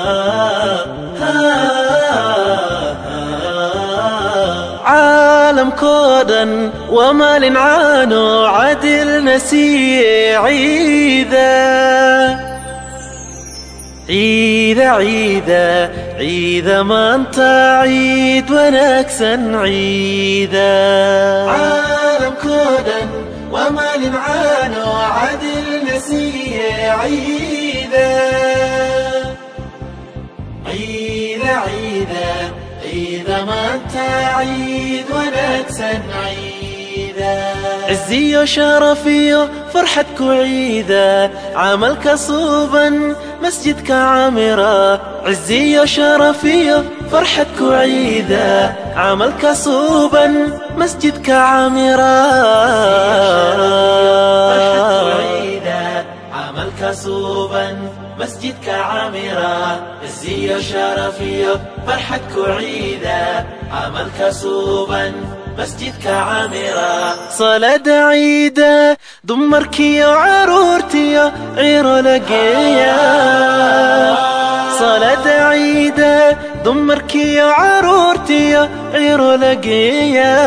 caalamkoo dhan waa maalin caano cadilna siiye ciida ciida ciida ciida maanta ciid wanaagsan ciida caalamkoo dhan waa maalin caano cadilna siiye ciida ciida ciida ciida maanta ciid wanaagsan ciida ciziyo sharafiyo farxad ku ciida camalka suuban masjidka camira ciziyo sharafiyo farxad ku ciida camalka suuban masjidka camira camalka suuban مسجدك عامرة عزية شرفية فرحتك عيدة عملك صوبا مسجدك عامرة صلاة عيدة دمركي وعرورتي عير لقيا صلاة عيدة دمركي وعرورتي عير لقيا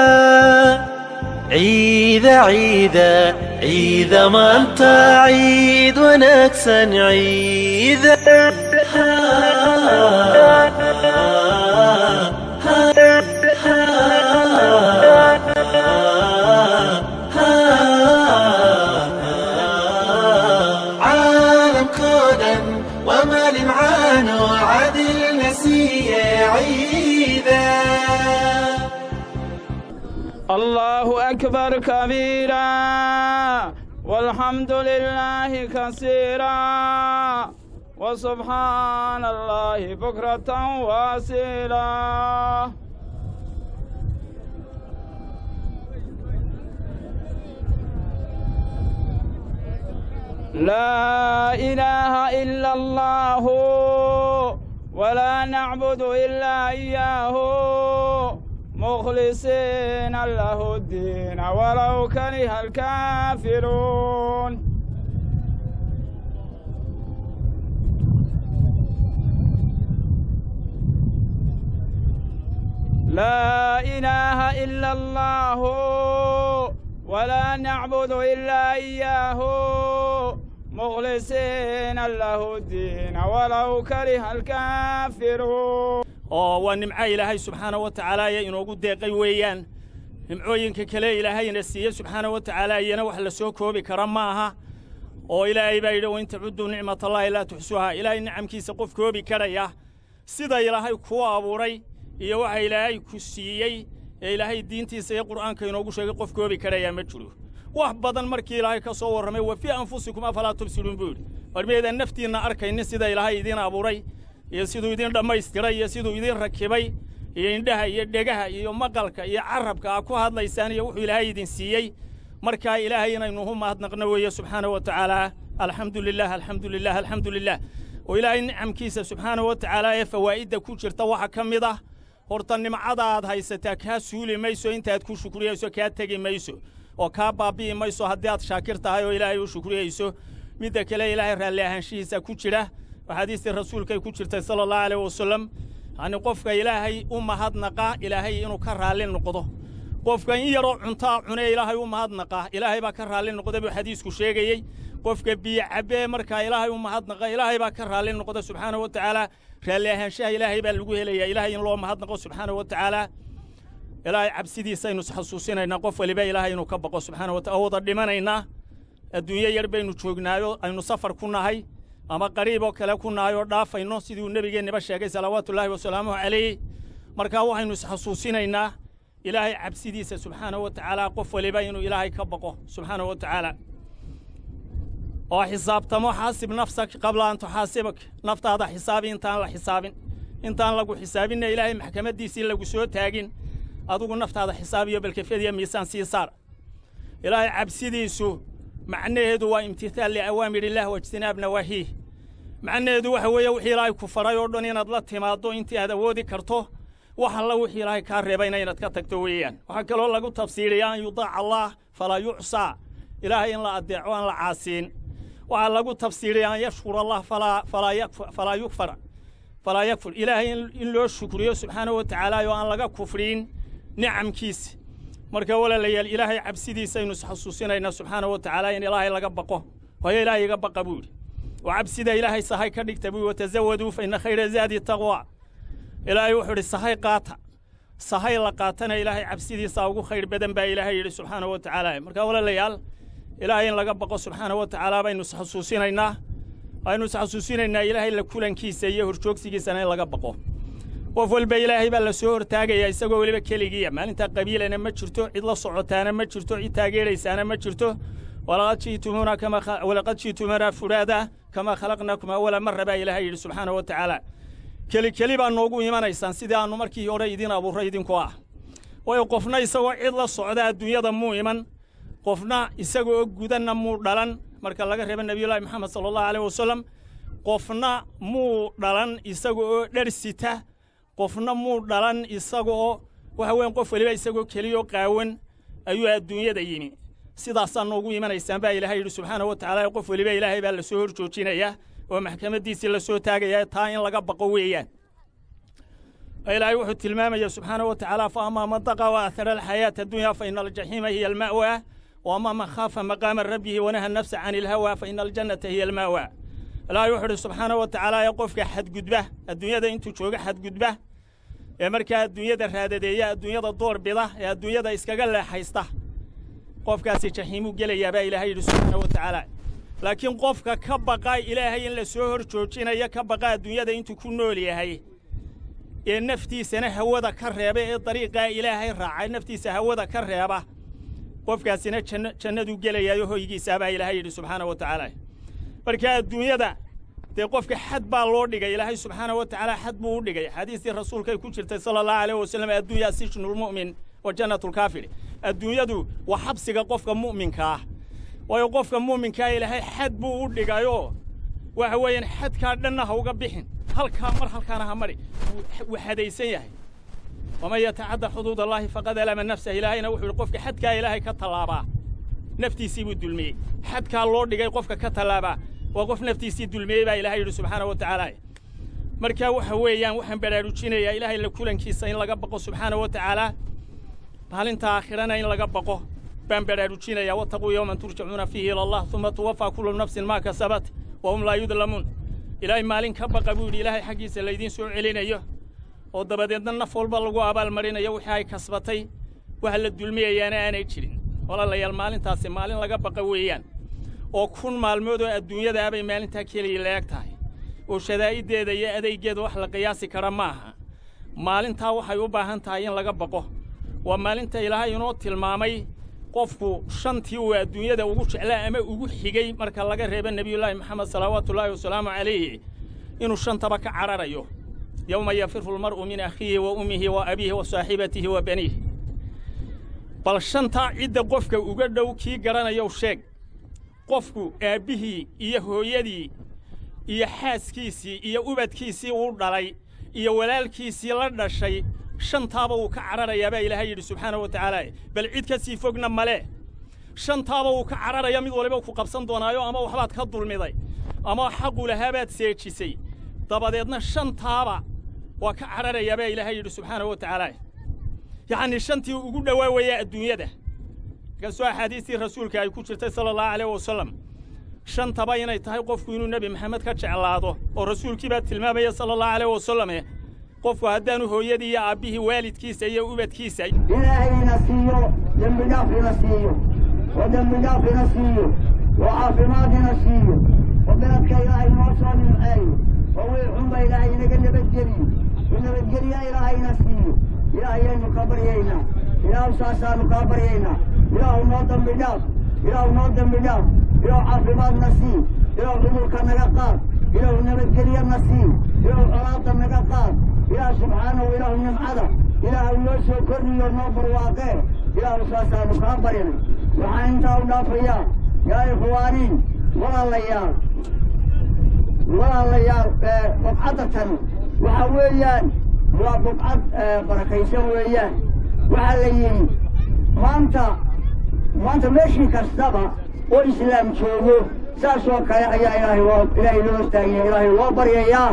عيدة عيدة عيدة ما انت عيد ونكسن عيدة عالم كونا وما لمعان وعدل نسيه عيده الله أكبر كبيرا والحمد لله كثيرا وسبحان الله بكرة واسيلا لا إله إلا الله ولا نعبد إلا إياه مخلصين له الدين ولو كره الكافرون لا إله إلا الله ولا نعبد إلا إياه مخلصين له الدين ولو كره الكافرون oo waa nimco ilaahay subxaana wa tacaalaaya inoogu deeqay weeyaan nimcooyinka kale ilaahayna siiye subxaana wa tacaala iyana wax la soo koobi kara ma aha oo ilaahay baa yidhi wain tacudduu nicmatallaahi laa tuxsuhaa ilaahay nicamkiisa qof koobi karaya sida ilaahay kuu abuuray iyo waxa ilaahay ku siiyey ee ilaahay diintiisa iyo qur'aanka inoogu sheegay qof koobi karayaa ma jiro wax badan markii ilaahay ka soo warramay wa fii anfusikum afalaa tubsiruun buu yidhi warmeedaan naftiinna arkaynin sida ilaahay idiin abuuray iyo siduu idin dhammaystiray iyo siduu idin rakibay iyo indhaha iyo dhegaha iyo maqalka iyo carabka aa ku hadlaysaan iyo wuxuu ilaahay idin siiyey markaa ilaahay inaynu u mahadnaqno weeye subxaana wa tacaala alxamdu lilah alxamdu lilah alxamdu lilah oo ilaahay nicamkiisa subxaana wa tacaala ee fawaa'idda ku jirta waxa ka mid ah horta nimcada aad haysataa kaa suuli mayso intaad ku shukriyayso kaa tegi mayso oo kaa baabbi'i mayso haddii aad shaakir tahay oo ilaahay u shukriyayso midda kale ilaahay raalli ahaanshihiisa ku jira axaadiistii rasuulkay ku jirtay sala allahu aleyh wasalam yacni qofka ilaahay u mahadnaqa ilaahay inuu ka raalli noqdo qofka in yaroo cuntaa cunee ilaahay u mahadnaqa ilaahay baa ka raalli noqda buu xadiisku sheegayey qofka biyo cabbee markaa ilaahay u mahadnaqa ilaahay baa ka raalli noqda subxaana wa tacaala raalli ahaanshaha ilaahay baa lagu helayaa ilaahay in loo mahadnaqo subxaana wa tacaala ilaahay cabsidiisaynu isxasuusinaynaa qof waliba ilaahay inuu ka baqo subxaana wa taala wada dhimanaynaa adduunyo yar baynu joognaayo aynu safar ku nahay ama qariib oo kale ku nahay oo dhaafayno siduu nebigeennaba sheegay salawaatullaahi wasalaamuhu calayh markaa waxaynu isxasuusinaynaa ilaahay cabsidiisa subxaana wa tacaala qof waliba inuu ilaahay ka baqo subxaana wa tacaala oo xisaabtamo xaasib nafsak qabla an tuxaasibak naftaada xisaabi intaan la xisaabin intaan lagu xisaabinna ilaahay maxkamaddiisii lagu soo taagin adugu naftaada xisaabiyo balkefyadiyo miisaan sii saar ilaahay cabsidiisu macnaheedu waa imtithaal liawaamir illaah waijtinaab nawaahiih macnaheedu waxa weeye wixii ilaahay ku faray oo dhan inaad la timaaddo intii aad awoodi karto wax alla wixii ilaahay kaa reebayna inaad ka tagto weeyaan waxaa kaloo lagu tafsiiriyaa an yudaaca allaah falaa yucsaa ilaahay in la addeeco aan la caasiin waxaa lagu tafsiiriyaa an yashkur allah falaa yukfar falaa yakfur ilaahay in loo shukriyo subxaanahu wa tacaala oo aan laga kufriin nicamkiisa marka walaalayaal ilaahay cabsidiisaynu isxasuusinaynaa subxaanahu wa tacaala in ilaahay laga baqo hooyo ilaahay iga baqa buu yidhi oo cabsida ilaahay sahay ka dhigta buu watazawaduu fa ina khayra zaadi taqwa ilaahay wuxuu idhi sahay qaata sahay la qaatana ilaahay cabsidiisa ugu khayr badan baa ilaahay yidhi subxaanahu wa tacaala marka walaalayaal ilaahay in laga baqo subxaanahu wa tacaala baynu isxasuusinaynaa aynu isxasuusinaynaa ilaahay la kulankiisa iyo horjoogsigiisana in laga baqo qof walba ilaahay baa la soo hortaagayaa isagoo weliba keligiiya maalintaa qabiilana ma jirto cid la socotaana ma jirto cid taageeraysaana ma jirto walaqad ji'tumuuna kama walaqad ji'tumuuna furaada kamaa khalaqnakum awala marra baa ilaahay yidhi subxaanahu wa tacaala keli keli baa noogu imanaysaan sidii aannu markii hore idin abuurray idinkoo ah waayo qofna isagoo cid la socda adduunyada muu iman qofna isaga oo gudanna muu dhalan marka laga reeba nebiyullaahi moxamed sala allahu aleyh wasalam qofna muu dhalan isaga oo dhar sita qofna muu dhalan isaga oo waxa weyan qof weliba isagoo keliyoo qaawan ayuu adduunyada yimi sidaasaa noogu imanaysaan baa ilaahay yidhi subxaanahu wa tacaala qof weliba ilaahay baa la soo hor joojinayaa oo maxkamaddiisii la soo taagayaa taa in laga baqo weeyaan ilaahay wuxuu tilmaamaya subxaanahu wa tacaala fa amaa man daqa wa athara alxayaata addunya fa ina aljaxiima hiya alma'wa wa amaa man khaafa maqaama rabbihi wanaha nafsa can ilhawa fa ina aljannata hiya alma'wa ilaahay wuxuu idhi subxaanahu wa tacaala ee qofka xadgudba adduunyada intuu jooga xadgudba ee markaa adduunyada raadadeeya adduunyada door bida ee adduunyada iskaga leexaysta qofkaasi jaxiimuu gelayaa baa ilaahay yidhi subxaanahu wa tacaala laakiin qofka ka baqa ilaahay in la soo hor joojinayo ka baqa adduunyada intuu ku nool yahay ee naftiisana hawada ka reeba ee dariiqaa ilaahay raacay naftiisa hawada ka reeba qofkaasina janno jannaduu gelayaayo hoygiisaa baa ilaahay yidhi subxaanahu wa tacaala marka adduunyada dee qofka xad baa loo dhigay ilaahay subxaanahu wa tacaala xad buu u dhigay xadiistii rasuulkay ku jirtay sala allahu aleyh wasalam addunya sijnulmu'min wa jannatulkaafir adduunyadu waa xabsiga qofka mu'minka ah waayo qofka mu'minkaa ilaahay xad buu u dhigayoo waxa weeyaan xadkaa dhanna ha uga bixin halkaa mar halkaana ha mari wuu xadaysan yahay waman yatacadda xuduud allaahi faqad alama nafsah ilaahayna wuxuu yidhi qofka xadkaa ilaahay ka tallaabaa naftiisii buu dulmiyey xadkaa loo dhigay qofka ka tallaabaa waa qof naftiisii dulmiyey baa ilaahay yidhi subxaanahu wa tacaala marka waxa weeyaan waxaan baraarujinayaa ilaahay la kulankiisa in laga baqo subxaanahu wa tacaala maalinta aakhirana in laga baqo baan baraarujinayaa wattaquu yowman turjacuuna fiihi ila allah uma tuwafaa kullu nafsin maa kasabat wa hum laa yudlamuun ilaahay maalin ka baqa buu yidhi ilaahay xaggiisa laydiin soo celinayo oo dabadeedna naf walba lagu abaalmarinayo wixii ay kasbatay waxa la dulmiyayaana aanay jirin walaalayaal maalintaasi maalin laga baqa weeyaan oo kun maalmood oo adduunyada abay maalintaa keliya la eg tahay oo shadaa'iddeeda iyo adaygeeda wax la qiyaasi kara ma aha maalintaa waxay u baahan tahay in laga baqo waa maalinta ilaahay inoo tilmaamay qofku shantii uu adduunyada ugu jeclaa ama ugu xigay marka laga reebo nebiyullaahi moxamed salawaatullaahi wasalaamu calayhi inuu shantaba ka cararayo yowma yafiru lmar'u min akhiihi wa ummihi wa abiihi wa saaxibatihi wa baniih bal shantaa cidda qofka uga dhow kii garanayow sheeg qofku aabbihii iyo hooyadii iyo xaaskiisii iyo ubadkiisii uu dhalay iyo walaalkiisii la dhashay shantaaba wuu ka cararayaa baa ilaahay yidhi subxaanahu wa tacaala bal cid ka sii fogna male shantaaba wuu ka cararaya mid waliba ku qabsan doonaayo ama waxbaad ka dulmiday ama xaqu lahaabaad seejisay dabadeedna shantaaba waa ka cararayaa baa ilaahay yidhi subxaanahu wa tacaala yacnii shantii ugu dhowaa weeyaa adduunyada markaasoo axaadiistii rasuulka ay ku jirtay sala allahu aleyh wasalam shantaba inay tahay qofku inuu nebi maxamed ka jeclaado oo rasuulkii baa tilmaamaya sala allahu aleyh wasalame qofku haddaanu hooyadii iyo aabbihii waalidkiisa iyo ubadkiisa ilaahayna siiyo dembi dhaafina siiyo oo dembi dhaafina siiyo oo caafimaadina siiyo oo beledka ilaahay noo soo nimceeyo oo wii xunba ilaahay inaga nabadgeliyo oo nabadgelya ilaahayna siiyo ilaahayaynu ka baryaynaa ilaahu saasaanu kaa baryaynaa ilaahu noo dembi dhaaf ilaahu noo dembi dhaaf ilaahu caafimaadna sii ilaahu cudurka naga qaad ilaahu nabadgelyana sii ilaahu colaadda naga qaad ilaah subxaanahu ilaahu nimcada ilaahu noo soo kordhiyo noo barwaaqee ilaahu saasaanu kaa barinay waxaan intaa u dhaafayaa yaa ikhwaaniin walaalayaal walaalayaal bubcadda tan waxa weeyaan waa bubcad barakaysan weeyaan waxaa la yidhi maanta maanta meeshii kastaba oo islaam joogo saas oo kale ayaa ilaahay loo ilaahay loo hortaagaya ilaahay loo baryayaa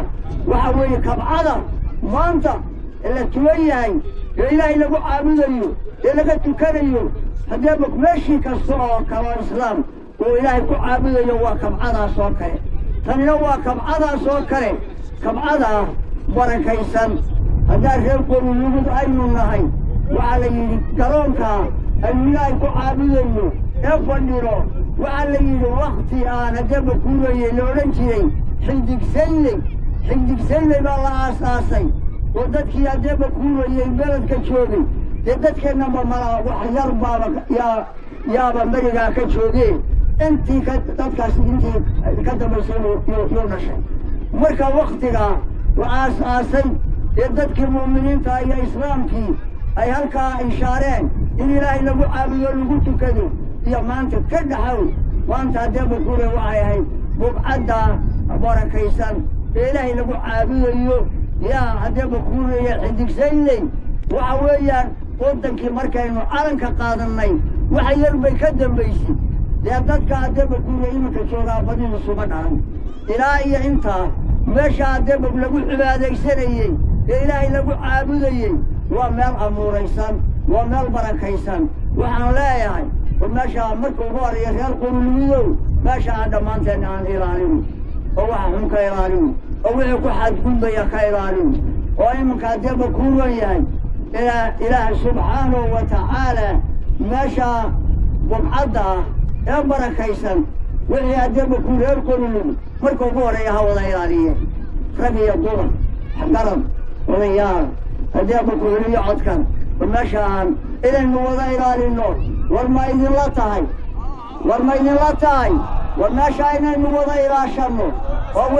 waxa weeye kabcada maanta ee la tugan yahay ee ilaahay lagu caabudayo ee laga tukanayo haddeeba meeshii kasta oo kale oo islaam uu ilaahay ku caabudayo waa kabcadaas oo kale tanina waa kabcadaas oo kale kabcadaa barakaysan haddaan reer qorulugud aynu nahay waxaa la yidhi garoonkaa aynu ilaahay ku caabudayno ee fadhino waxaa la yidhi wakhti aan haddeeba kuurayey la odhan jiray xindigsayley xindigsayley baa la aasaasay oo dadkii haddeeba kuurayey beledka joogay dee dadkeennaba malaa wax yar baaba yaa yaaba merigaa ka joogeen intii ka dadkaasi intii ka dambaysay yuu dhashay marka wakhtigaa la aas-aasay ee dadkii mu'miniinta iyo islaamkii ay halkaa inshaareen in ilaahay lagu caabudo lagu tukado iyo maanta ka dhaxow maanta haddeeba kuure waxay ahayd bubcadda barakaysan ee ilaahay lagu caabudayo yaa haddeeba kuuraya xidigsaynley waxa weeyaan waddankii markaynu calanka qaadannay waxa yar bay ka dambaysay dee dadka haddeeba kuure iminka joogaa badidiisuma dhalan ilaa iyo intaa meesha haddeeba lagu cibaadaysanayey ee ilaahay lagu caabudayey waa meel amuuraysan waa meel barakaysan waxaan leeyahay war meeshaa marka ugu horeeya reer qurulumidow meesha aan dhammaanteen aan ilaalino oo waxa xun ka ilaalino oo wixii ku xadgudbaya ka ilaalino oo iminka haddeeba kuu wan yahay ilaa ilaahay subxaanahu wa tacaala meeshaa bubcadda ah ee barakaysan wixii haddeeba kuu reer qurulumi marka ugu horeeya ha wada ilaaliyeen rag iyo dumar garab odayaal haddeeba kuheliyo codkan war meesha aan inaynu wada ilaalino war ma idinla tahay war ma idinla tahay war meesha inaynu wada ilaashanno oo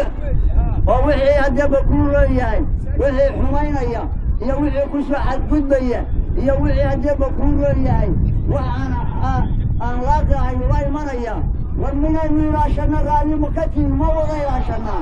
oo wixii haddeeba kuu leeyahay wixii xumaynaya iyo wixii ku soo xadgudbaya iyo wixii haddeeba kuu leeyahay wax aan aan laaqahay ula imanaya war minaynu ilaashanno raallima ka tihin ma wada ilaashannaa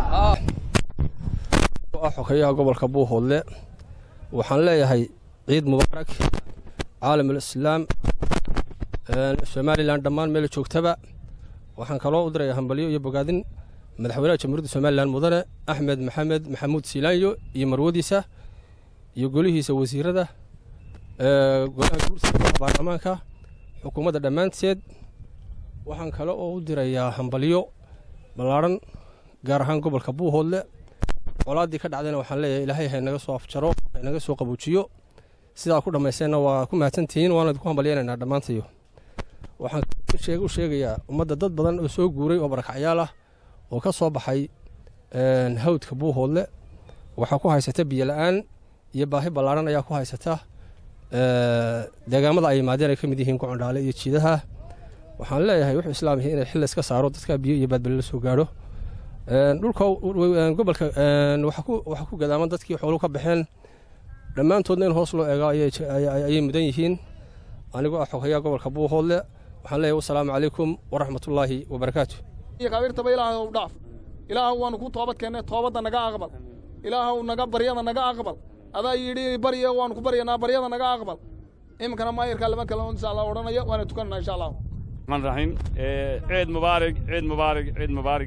xogeyaha gobolka buuhoodle waxaan leeyahay ciid mubaarak caalam alislaam somalilan dhammaan meel joogtaba waxaan kaloo u diraya hambalyo iyo bogaadin madaxweynaha jamhuuriyadda somalilan mudane axmed maxamed maxamuud siilaanyo iyo marwadiisa iyo golihiisa wasiirada golaha guursiga baarlamaanka xukuumadda dhammaanteed waxaan kale oo u dirayaa hambalyo ballaadhan gaar ahaan gobolka buuhoodle colaaddii ka dhacdayna waxaan leeyahay ilaahay haynaga soo afjaro haynaga soo qabuujiyo sidaa ku dhammaysteenna waa ku mahadsantihiin waana idinku hambalyaynaynaa dhammaantayo waxaan u sheegayaa ummadda dad badan oo soo guuray oo barakacyaal ah oo ka soo baxay hawdka buuhoodle waxaa ku haysata biyo la-aan iyo baahi ballaadhan ayaa ku haysata deegaamada ay yimaadeen ay ka mid yihiin gocondhaale iyo jiidaha waxaan leeyahay wuxuu islaam yahay inay xilla iska saaro dadka biyo iyo baadbali la soo gaadho dhulka gobolka waxaa ku gadaaman dadkii xooluhu ka baxeen dhammaantoodna in hoos loo eego ayay mudan yihiin anigoo ah xogeyaa gobolka buuhoodle waxaan leeyahay wasalaamu calaykum waraxmatullaahi wabarakaatu kabiirtaba ilaahay dhaaf ilaahu waanu ku toobad keennay toobadda naga aqbal ilaahu naga baryada naga aqbal adaa yidhi barya waanu ku baryanaa baryada naga aqbal iminkana maayirkaa lama kale insha allah odhanaya waana tukananaa insha allah الرحمن الرحيم عيد مبارك عيد مبارك عيد مبارك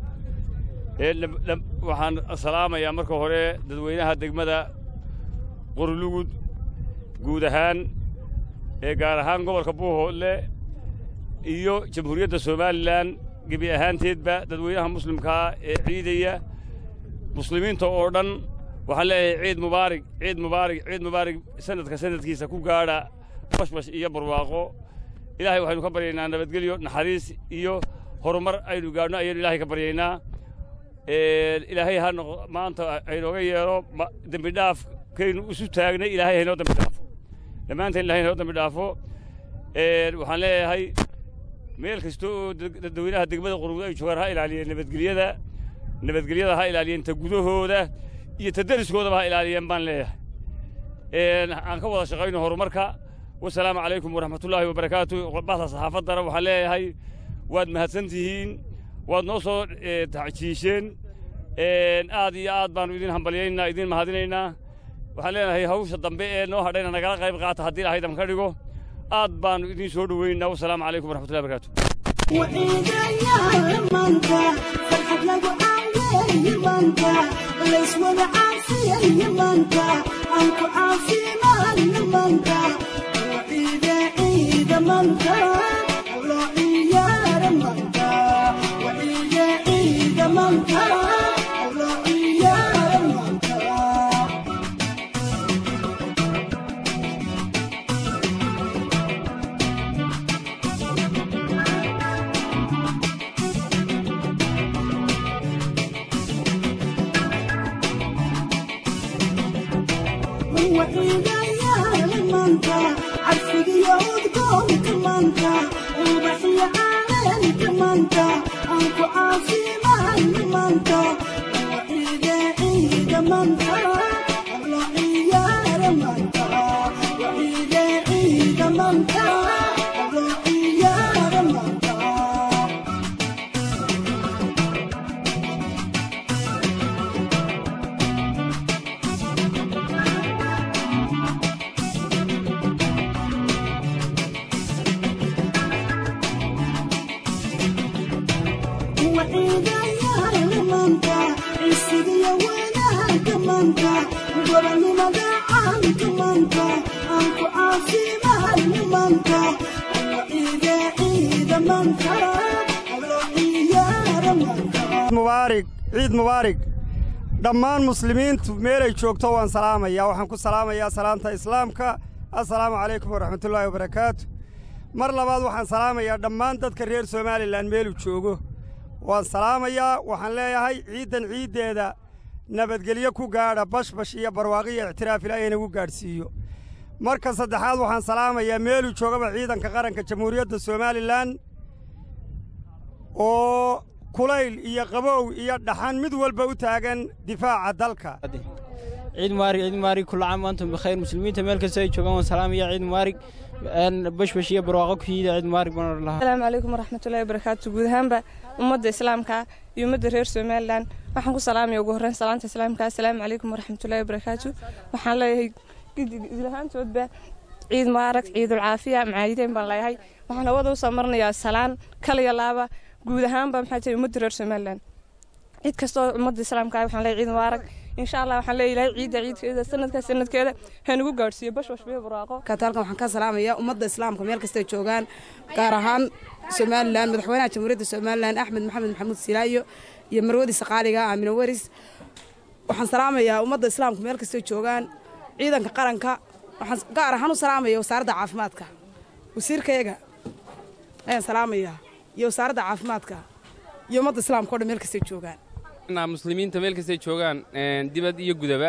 waxaan salaamayaa marka hore dadweynaha degmada qorlugud guud ahaan ee gaar ahaan gobolka buuhoodle iyo jamhuuriyadda somalilan gebi ahaanteedba dadweynaha muslimkaa ee ciidaya muslimiinta oo dhan waxaan leeyahay ciid mubaarig ciid mubaarig ciid mubaarig sanadka sanadkiisa ku gaadha bashbash iyo barwaaqo ilaahay waxaynu ka baryaynaa nabadgelyo naxariis iyo horumar aynu gaadhno ayaynu ilaahay ka baryaynaa ilaahay ha noqo maanta aynooga yeelo dembi dhaaf kaynu isu taagnay ilaahay haynoo dambi dhaafo dhammaanteen ilahay haynoo dambi dhaafo waxaan leeyahay meel kasta oo dadweynaha degmada qurmud ay joogaan ha ilaaliyeen nabadgelyada nabadgelyada ha ilaaliyeen ta gudahooda iyo ta deriskoodaba ha ilaaliyeen baan leeyahay aan ka wada shaqayno horumarka wasalaamu calaykum waraxmatullaahi wabarakaatu bahda saxaafaddana waxaan leeyahay waad mahadsan tihiin waad noo soo tacjiisheen aad iyo aad baannu idin hambalyaynaa idin mahadinaynaa waxaan leenahay hawsha dambe ee noo hadhayna nagala qayb qaata haddii ilahay dam ka dhigo aad baannu idin soo dhoweynaa wasalaamu calaykum waraxmatullahi wabarakaatu وإذا يا منك فرحت لقوا يمانتا ليس ولا عافية يمانتا أنكو عافينا يمانتا وعيدة عيدة مانتا ولا عيار مانتا وعيدة عيدة مانتا ولا عيار مانتا وإذا يا المنطا عرفك يودكم كمانتا وبحي عالم كمانتا أنكو عافي مع المنطا وإذا إذا منطا الله يا المنطا وإذا إذا منطا الله يا المنطا وإذا يا المنطا عسي وانا كمانتا وقبل ما دعان كمانتا أنكو عافي مع المنطا وإذا إذا منطا الله يا المنطا mubaarig ciid mubaarig dhammaan muslimiintu meelay joogto waan salaamayaa waxaan ku salaamayaa salaamta islaamka assalaamu calaykum waraxmatullaahi wabarakaatu mar labaad waxaan salaamayaa dhammaan dadka reer somalilan meeluu joogo waan salaamayaa waxaan leeyahay ciiddan ciiddeeda nabadgelyo ku gaadha bashbash iyo barwaaqiyo ictiraaf ilaahay inagu gaadhsiiyo marka saddexaad waxaan salaamayaa meeluu joogaba ciidanka qaranka jamhuuriyadda somalilan oo kulayl iyo qabow iyo dhaxan mid walba u taagan difaaca dalka ciid mubaarig ciid mubaarig kulla caam antum bikhayr muslimiinta meel kasta ay joogaan waan salaamaya ciid mubaarig bashbash iyo barwaaqo ku yiida ciid mubaarig baan odhan lahaa asalaamu calaykum waraxmatullaahi wabarakaatu guud ahaanba ummadda islaamka iyo ummadda reer somalilan waxaan ku salaamaya ugu horreyn salaanta islaamka asalaamu calaykum waraxmatullaahi wabarakaatu waxaan leeyahay idilahaantoodba ciid mubaarak ciidul caafiya macaayideen baan leeyahay waxaan hawada u samarnayaa salaan kaliya laaba guud ahaanba maxaa jira ummadda reer somalilan cid kastoo ummadda islaamka ah waxaan leeyahay ciid mubaarak insha allah waxaan leeyahay ciidda ciidkeeda sanadka sanadkeeda hanugu gaadhsiiyo bashbash biyo buraaqo kataalkan waxaan ka salaamayaa ummadda islaamka meel kastay joogaan gaar ahaan somalilan madaxweynaha jamhuuriyadda somalilan axmed maxamed maxamuud silaayo iyo marwadiisa qaaliga aamina weris waxaan salaamayaa ummadda islaamka meel kastay joogaan ciidanka qaranka waxaan gaar ahaan u salaamaya wasaaradda caafimaadka wasiirkayaga ayaan salaamayaa iyo wasaaradda caafimaadka iyo ummadda islaamka o dhan meel kastay joogaan muslimiinta meel kastay joogaan dibad iyo gudaba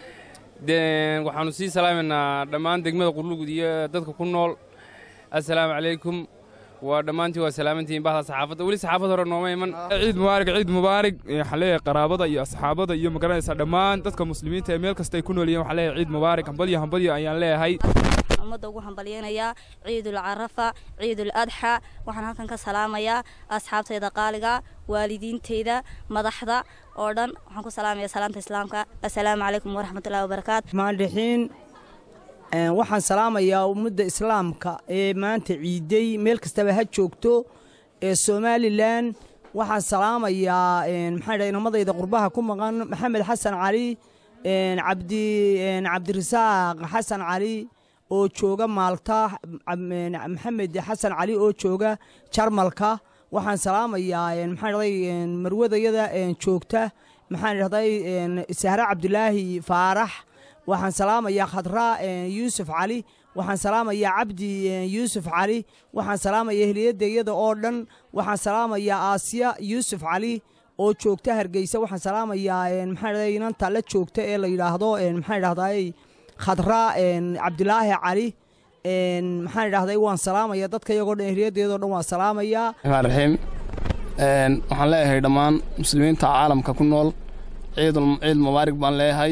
waxaanu sii salaamaynaa dhammaan degmada qurlugud iyo dadka ku nool assalaamu calaykum waa dhammaantii waa salaamantihiin bahda saxaafadda weli saxaafad hore nooma iman ciid mubaarig ciid mubaarig waxaan leeyahay qaraabada iyo asxaabada iyo magaranaysa dhammaan dadka muslimiinta ee meel kasta ay ku nool yihiin waxaan leeyahay ciid mubaarig hambalyo hambalyo ayaan leeyahay ummadda ugu hambalyaynayaa ciidul carafa ciidul adxa waxaan halkan ka salaamayaa asxaabtayda qaaliga waalidiintayda madaxda oo dhan waxaan ku salaamayaa salaamta islaamka assalaamu calaykum waraxmatullahi wabarakaatu maandhixiin waxaan salaamayaa ummadda islaamka ee maanta ciiday meel kastaba ha joogto ee somalilan waxaan salaamayaa maxaa dhahay inamadayda qurbaha ku maqan maxamed xasan cali cabdi cabdirasaaq xasan cali oo jooga maalta maxamed xasan cali oo jooga jarmalka waxaan salaamayaa maxaa dhahday marwadayada joogta maxaan dhahday sahre cabdulaahi faarax waxaan salaamayaa khadra yuusuf cali waxaan salaamayaa cabdi yuusuf cali waxaan salaamayaa heliyadayada oo dhan waxaan salaamayaa aasiya yuusuf cali oo joogta hargeysa waxaan salaamayaa maxaa dhahday inanta la joogta ee la yidhaahdo maxaa dhahday khadra cabdulaahi cali maxaan idhahday waan salaamaya dadka iyagoo dhan ehliyaddeedoo dhan waan salaamayaa raxiim waxaan leeyahay dhammaan muslimiinta caalamka ku nool ciid ciid mubaarig baan leeyahay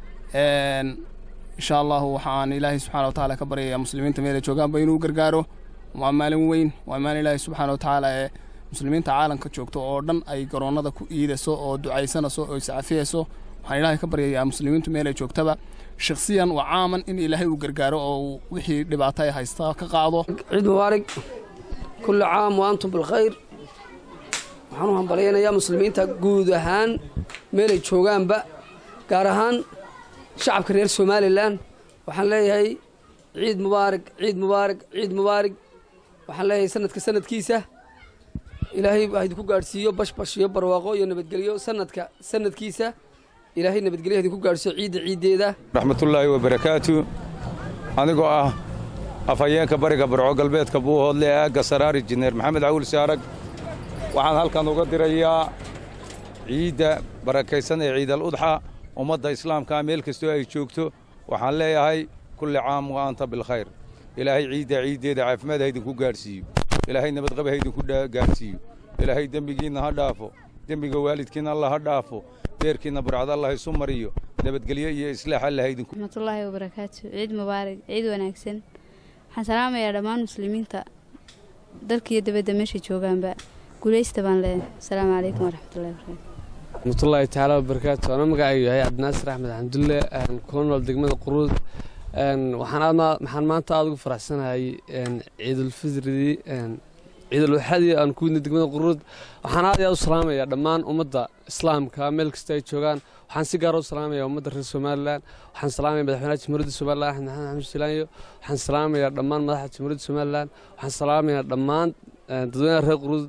insha allahu waxaan ilaahay subxaana watacaala ka baryayaa muslimiinta meelay joogaanba inuu gargaaro waa maalin weyn waa maalin ilaahay subxaana watacaala ee muslimiinta caalamka joogto oo dhan ay garoonnada ku iidayso oo ducaysanayso oo iscafiyayso waxaan ilaahay ka baryayaa muslimiintu meelay joogtaba shakhsiyan waa caaman in ilaahay uu gargaaro oo uu wixii dhibaato ay haystaa ka qaado ciid mubaarig kulli caam wa antum bilkhayr waxaan u hambalyaynayaa muslimiinta guud ahaan meelay joogaanba gaar ahaan shacabka reer somalilan waxaan leeyahay ciid mubaarig ciid mubaarig ciid mubaarig waxaan leeyahay sanadka sanadkiisa ilaahay ha idinku gaadhsiiyo bashbash iyo barwaaqo iyo nabadgelyo sanadka sanadkiisa ilaahay nabadgelyo ha idinku gaadhsiiyo ciidda ciiddeeda raxmatullaahi wabarakaatu anigoo ah afhayeenka bariga barco galbeedka buuhoodle ee aagga saraar injineer maxamed cawil saarag waxaan halkan uga dirayaa ciidda barakaysan ee ciidal udxa ummadda islaamkaa meel kastoo ay joogto waxaan leeyahay kulli caam wa anta bilkhayr ilaahay ciidda ciiddeeda caafimaad ha idinku gaadhsiiyo ilaahay nabadqaba ha idinku gaadhsiiyo ilaahay dembigiinna ha dhaafo dembiga waalidkiinna alla ha dhaafo beerkiinna burcad allah isu mariyo nabadgelyo iyo islaax alla ha idinku raxmatullaahi wabarakaatu ciid mubaarak ciid wanaagsan waxaan salaamayaa dhammaan muslimiinta dalkiiyo dibadda meesha joogaanba guulaysta baan leeyahay asalaamu calaykum waraxmatullahi wabarakaatu raxmatullaahi tacaala wabarakaatu anoo magacaygu yahay cabdinaasir axmed xamdulle kula nool degmada quruud waxaan aadna maxaan maanta aada ugu faraxsanahay ciidulfitridii ciidulwaxadii aan ku widnay degmada quruud waxaan aad iyo aad u salaamayaa dhammaan ummadda islaamka meel kasta ay joogaan waxaan si gaara u salaamayaa ummadda reer somalilan waxaan salaamaya madaxweynaha jamhuuriyadda somalilan axmed maxamed xamuud silaanyo waxaan salaamayaa dhammaan madaxda jamhuuriyadda somalilan waxaan salaamayaa dhammaan dadweynaha reer quruud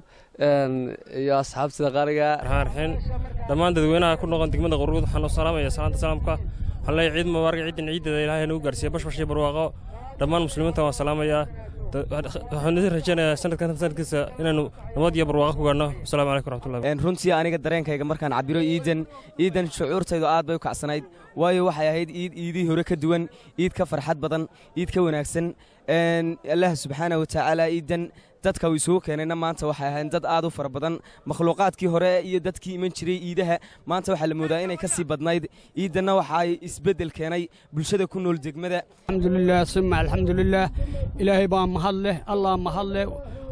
iyo asxaabtida qaariga raarxin dhammaan dadweynaha ku noqon degmada quruud waxaan u salaamayaa salaanta salaamka waxaan leeyahay ciid mubaarak ciidan ciideeda ilaahay nagu gaarsiiya bashbash iyo barwaaqo dhammaan muslimiinta waan salaamayaa waxaan idin rajaynayaa sanadkan sanadkiisa inaanu nabad iyo barwaaqo ku gaadhno wasalaamu calaykum waraxmatullahi runtii aniga dareenkayga markaan cabiro iidan iidan shucuurtaydu aad bay u kacsanayd waayo waxay ahayd iid iidii hore ka duwan iid ka farxad badan iid ka wanaagsan allah subxaana wa tacaala iidan dadka uu isugu keenayna maanta waxay ahayn dad aad u fara badan makhluuqaadkii hore iyo dadkii iman jiray iidaha maanta waxaa la moodaa inay ka sii badnayd iidanna waxa ay isbeddel keenay bulshada ku nool degmada alxamdulilah suma alxamdulilah ilaahay baa mahad leh allah mahad leh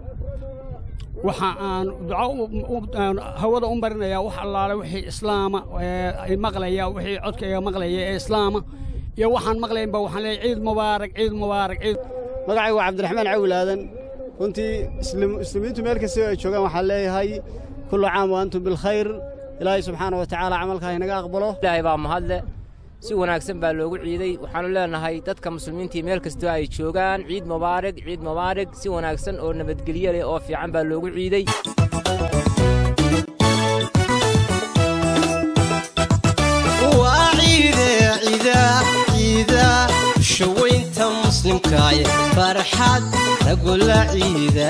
waxa aan duco hawada u marinayaa wax allaale wixii islaama ay maqlaya wixii codkayga maqlaya ee islaama iyo waxaan maqlaynba waxaan leeyahay ciid mubaarak ciid mubaarak ciid magacaygu waa cabdiraxmaan cawil aadan runtii muslimiintu meel kastoo ay joogaan waxaan leeyahay kullu caam wa antum bilkhayr ilaahay subxaana wa tacaala camalkaa inaga aqbalo ilaahay baa mahadle si wanaagsan baa loogu ciiday waxaannu leenahay dadka muslimiintii meel kastoo ay joogaan ciid mubaarig ciid mubaarig si wanaagsan oo nabadgelyo leh oo fiican baa loogu ciiday waa ciide ciida ciida shawaynta muslimkaay farxad nagula ciida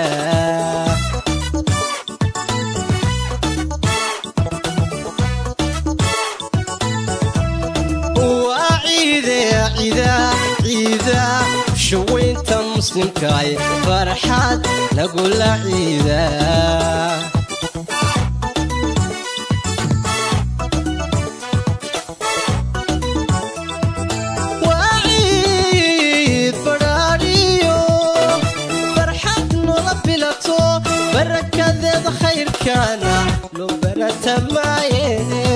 waa ciide ciida ciida shawaynta muslimkaay farxad nagula ciida barakadeeda khayrkaana loo baratamaaye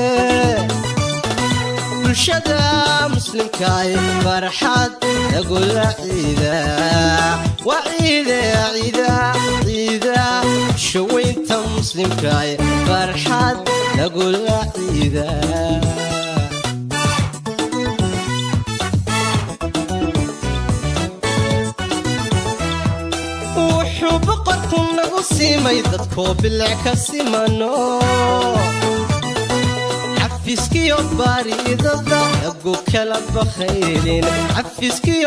bulshada muslimkaay farxad nagula ciida waa ciide ciida ciida shawaynta muslimkaay farxad nagula ciida wuxuu boqorku nagu siimay dadkoo bilic ka simano xafiiskiyo baariidada nagu kala bakhaylin